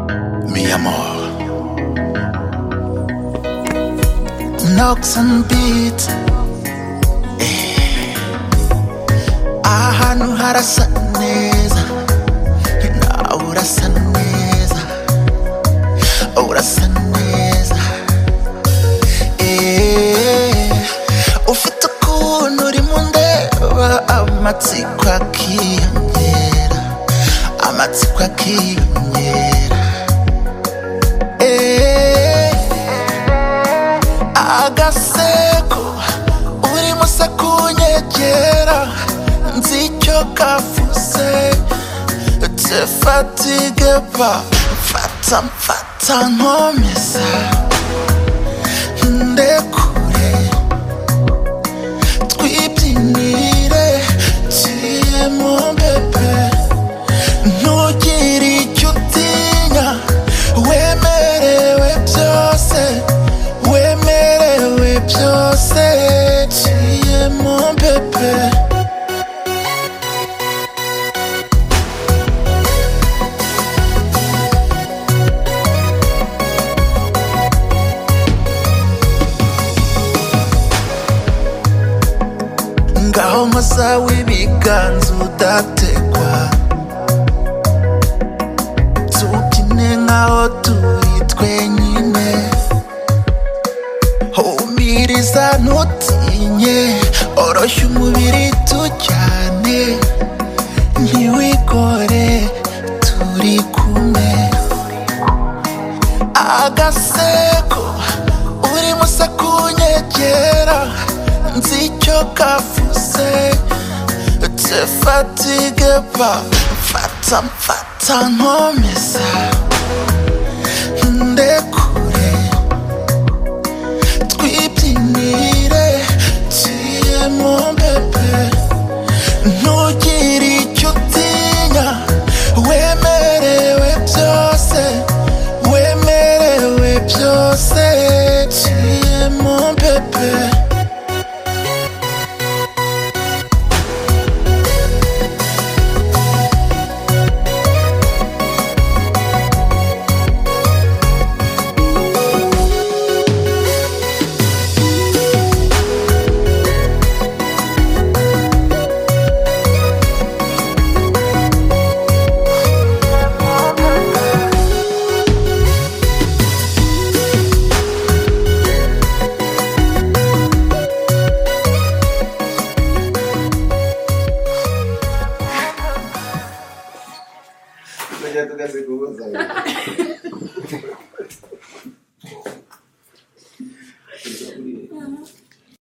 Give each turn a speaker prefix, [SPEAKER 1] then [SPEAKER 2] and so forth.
[SPEAKER 1] à mort. Knocks and beats. Ahantu harasa neza na urasa neza urasa neza Eh, ufite ukuntu urimo undeba amatsiko akiyongera amatsiko akiyongera Eh, agaseko urimo se kunyegera nzi icyo kavuze tefatigue pa mfata mfata nkomeza ndekure twibyinire kirimo bebe ntugire icyo utinya wemerewe byose wemerewe byose kirimo bebe ngaho masa w'ibiganza udategwa tubyine nkaho turi twenyine humiriza ntutinye oroshya umubiri tujyane ntiwigore turi kumwe agaseko urimo se kunyegera nzi icyo kavuze tefatigue pa mfata mfata nkomeza ndekure twibyinire kirimo bebe ntugire icyo utinya wemerewe byose wemerewe byose kirimo bebe
[SPEAKER 2] tujya tugaseka ubuzanye